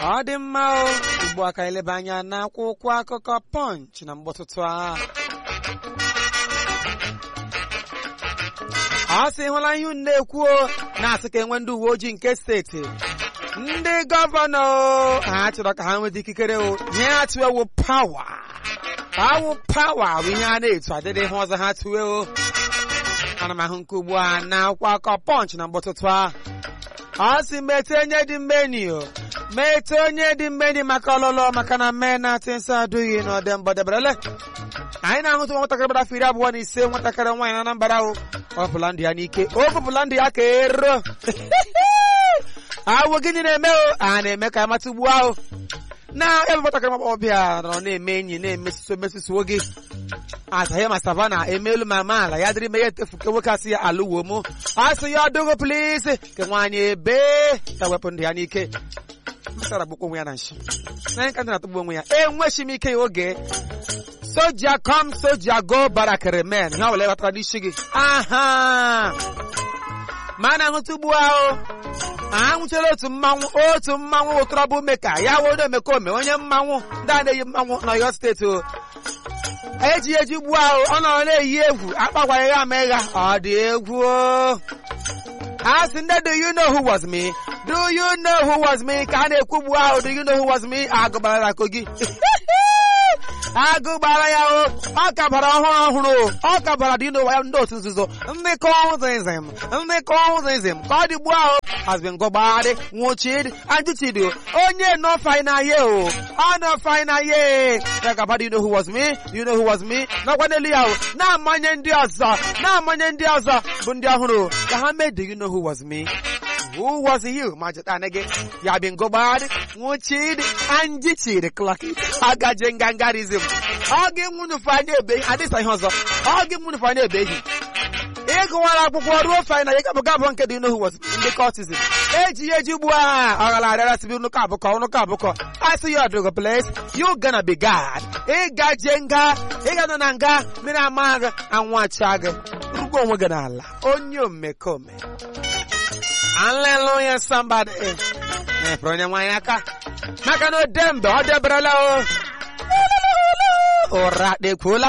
ọ dị mma o ugbu a ka eleba anya n'akwụkwọ akụkọ Punch na mgbọtụtụ a ọ sị hụla ihe unu na-ekwuo na-asị ka enwe ndị uwe ojii nke steeti ndị gọvanọ ha chọrọ ka ha nweta ikikere o ihe ha tụwe wụ pawa awụ pawa bụ ihe a na-etu adịdị ihe ọzọ ha tụwe o ana m ahụ nke ugbu a na akwụkwọ akụkọ Punch na mgbọtụtụ a ọ sị mete onye dị mmeni o mete onye dị mmeni maka ọlụlụ maka na mee na atị nsọ adụghị n'ọdị mbọdeberele anyị na-ahụtụ nwatakịrị gbara afọ iri abụọ na ise nwatakịrị nwaanyị na Anambra o ọ pụla ndụ ya n'ike o bụpụla ndụ ya ka ero awụ gịnị na-eme o a na-eme ka amata ugbu ahụ na ebe nwatakịrị ọbịa nọ na-eme enyi na-emesuso mesusuo gị asaghị ma savana emelu ma amaala ya dịrị ime ya etefu ke nwoke asị ya alụwo mụ asị ya ọdụgụ plisi ke nwaanyị ebe ka wepụ ndụ ya n'ike msara gbukwa onwe ya na nshi na nka ndị na-atụgbu onwe ya enwechi m ike ya oge soja kom soja go barakere men ha wele batara n'isi gị aha ma a na-ahụta ugbu ahụ anwụchara otu mmanwụ otu mmanwụ ụtọrọbụ meka ya wodo omekome onye mmanwụ ndị a na-eyi mmanwụ n'Ọyọ steeti o eji eji ugbu ahụ ọ nọrọ na-eyi egwu akpakwara ya ama ịgha ọ dị egwu a sị ndị do you know who was me do you know who was me ka a na-ekwu ugbu ahụ do you know who was me agụbara kogi agụ gbara ya o ọ kabara ọhụrụ ọhụrụ ọ kabara dị n'ụwa ndị otu nzuzo ndị kọzizm ndị kọzizm ka ọ dị ugbu ahụ has been gọgbadị nwụchid ajụchid onye nọ fainaye o ọ nọ fainaye ya gaba do you know who was me do you know who was me nakwa n'elu ya o na-amanye ndị ọzọ na-amanye ndị ọzọ bụ ndị ọhụrụ ka ha mee do you know who was me Who was you? Majitanege. Ya been go bad, nwụchid, anjichid, klakit, agaje ngangarism. Ọ gị nwunu fanye ebe, adịsa ihe ọzọ. Ọ gị nwunu fanye ebe ehi. Ịgụwara akwụkwọ ruo fine na ya gabụ gabụ nke dị n'ohu was ndị cultism. Eji eji ugbu a ọghara arịara sibi nnukwu abụkọ nnukwu abụkọ. I see you at the place. You gonna be God. Ị gaje nga, ị ga nọ na nga, mmiri ama gị, anwụ acha gị. Rugbo onwe gị n'ala. Onye omekome. Hallelujah, somebody. Na-efere onye nwaanyị aka. Maka na odembe ọ deberela o. Ụra dekwuola.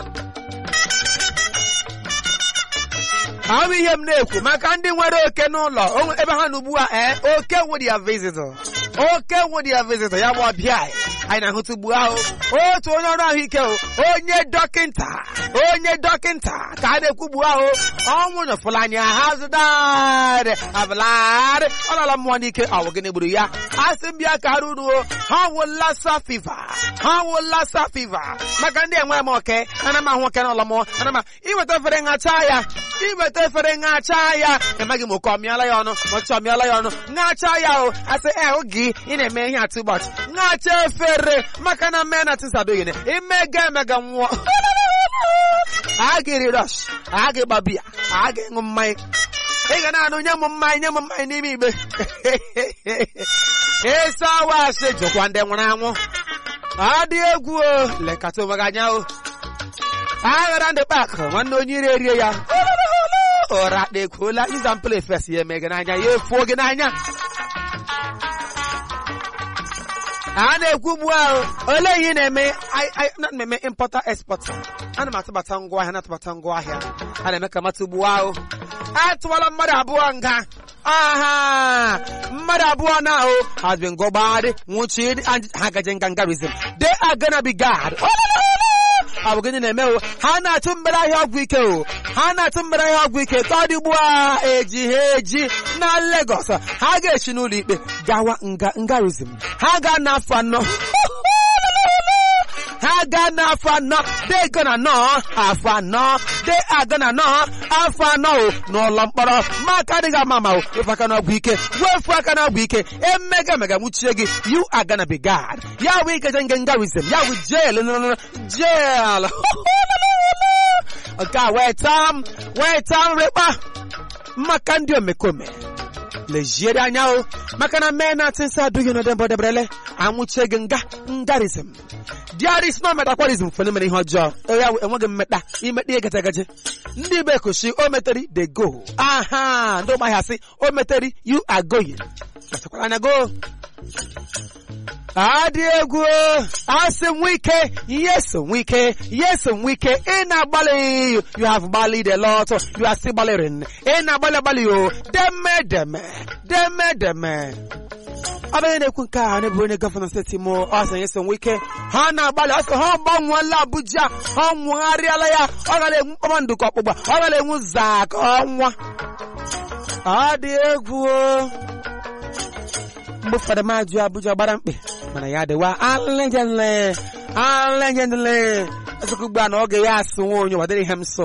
Ọ bụ ihe m na-ekwu maka ndị nwere oke n'ụlọ ebe ha n'ugbu a ee oke nwere ya visitor. Oke nwere ya visitor ya bụ ọbịa anyị na-ahụta ugbu ahụ otu onye ọrụ ahụike onye dọkịnta onye dọkịnta ka a na-ekwu ugbu ahụ ọnwụ nyọfụla anya ha zụdarị abụlarị ọ nọla mmụọ n'ike ọwụ gịnị gburu ya asị mbịa ka ruruo ha wụ lassa fiva ha wụ lassa fiva maka ndị enwe m oke ana m ahụ oke n'ụlọ m ana m iweta efere nhacha ya iweta efere nhacha ya emaghị m oke ọmịala ya ọnụ ma ọchịchị ọmịala ya ọnụ nhacha ya o asị e oge ị na-eme ihe atụ ụbọchị nhacha efere maka na mee na tisadoghị imega emega nwụọ a ga-eri rush a ga-agba biya a ga-ịṅụ mmanya ị ga na-anụ nye m mmanya nye m mmanya n'ime igbe eso awasị jụkwa ndị nwụrụ anwụ ọ dị egwu o lekata onwe gị anya o aghara ndị pak nwanne onye ire erie ya ụra dekwuola izampụl efes ya eme gị n'anya ya efuo gị n'anya a na-ekwu ugbu ahụ olee ihe ị na-eme na-eme impọta expọta ana m atụbata ngwaahịa na-atụbata ngwaahịa a na-eme ka mata ugbu ahụ atụwala mmadụ abụọ nga aha mmadụ abụọ na ahụ has been gọgbadị nwụchid ha gaje ngangarism they are gonna be God ọ bụ gịnị na-eme o ha na-atụ mbere ahịa ọgwụ ike o ha na-atụ mbere ahịa ọgwụ ike ka ọ dị ugbu a eji ha eji na Lagos ha ga-esi n'ụlọ ikpe gawa nga ngarizm ha ga n'afọ anọ ha ga n'afọ anọ they gonna nọ afọ anọ they are gonna nọ afọ anọ o n'ụlọ mkpọrọ ma aka adịghị ama ama o wefu aka n'ọgwụ ike wefu aka n'ọgwụ ike emega mega nwuchie gị you are gonna be God ya wụ ikeje nge ngarizm ya wụ jail jail nke a wee taa m wee taa nrịkpa maka ndị omekome leziere anya o maka na mee na atị nsọ adụghị n'ọdị mbọ deberele anwụchie gị nga ngarizm diaris na ometakwarizm fene mere ihe ọjọọ ya enweghị mmekpa imekpa ihe gaje ndị be koshi o meteri de go aha ndị ụmahịa sị o meteri you are going kpachakwara anya go adị egwu asị nwike yes nwike yes nwike ị na-agbalị you have gballied a lot you are still gbalịrị ị na-agbalị agbalị o deme deme deme deme ọ bụghị na-ekwu nke a na-ebu onye gọvanọ steeti imo ọ sị yes nwike ha na-agbalị ọ sị ha gbanweela abuja ha nwegharịala ya ọ gara enwu kpakpando ka ọkpụgba ọ gara enwu zaa ka ọnwa ọ dị egwu o mgbe ụfọdụ m ajụ Abuja gbara mkpe mana ya dịwa alejenle alejenle ezekwa ugbu a na oge ya asụ nwa onye wadịrị ihe m nso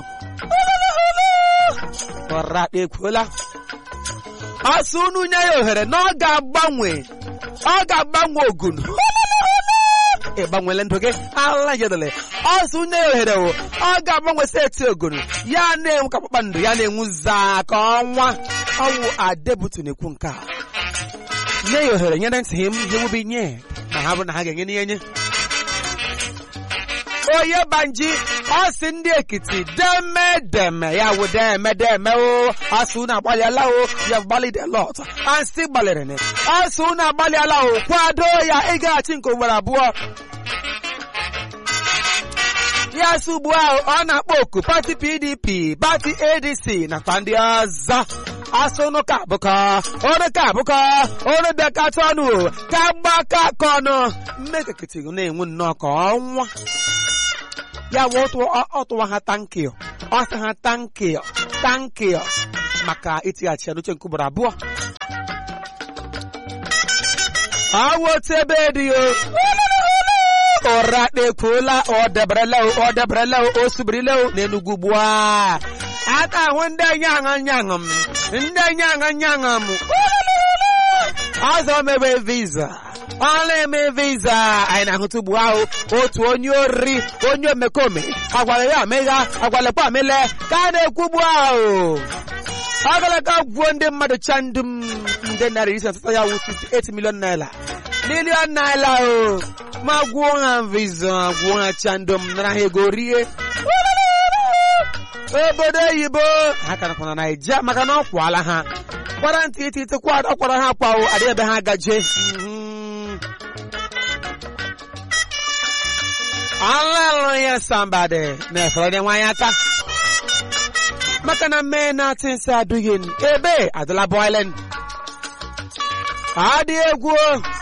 ọra ekwuola asụ unu nye ya ohere na ọ ga-agbanwe ọ ga-agbanwe ogun ịgbanwele ndụ gị alejenle ọsụ nye ya ohere o ọ ga-agbanwe steeti ogun ya na-enwu ka kpakpando ya na-enwu zaa ka ọnwa ọwụ adebutu na-ekwu nke a nye ya ohere nyere ntị m ihe nwubi nye ma ha bụrụ na ha ga-enye n'ihe nye onye banji ọ sị ndị ekiti deme deme ya wụ deme deme o asụ unu agbalịala o ya gbalịd lot asị gbalịrị asụ unu agbalịala o kwado ya ịgaghachi nke ugboro abụọ ya sị ugbu ahụ ọ na-akpọ oku pati pdp pati adc nakwa ndị ọzọ asụ ụnụ ka abụkọ ụnụ ka abụkọ ụnụ bịakọta ọnụ ka gbakọ aka ọnụ mmekekiti na-enwe nnọọ ka ọnwa ya wụ ọtụwa ha tankị ọ sị ha tankị tankị maka itighachi ya n'uche nke ugboro abụọ awụ otu ebe dị o ụra kpekwuola ọ deberela ọ deberela o subirila n'enugwu ugbu a aka ahụ ndị nyaṅa nyaṅa m ndị nyaṅa nyaṅa m ọzọ mebe viza ọ na-eme viza anyị na-ahụta ugbu ahụ otu onye oriri onye omekome agwara ya amegha agwalekwa amele ka a na-ekwu ugbu ahụ ọgalaka gwuo ndị mmadụ chandum nde narị isi asatọ ya wụ 58 milion naira milion naira o ma gwuo ha viza gwuo ha chandum nara ha ego rie obodo oyibo ha ka nakwa na naija maka na ọ kwala ha kwara ntị iti iti kwado kwara ha kwawo adị ebe ha gaje Hallelujah somebody na-efere onye nwaanyị aka maka na mee na-atị nsị adụghị ebe adịla boiling adị egwu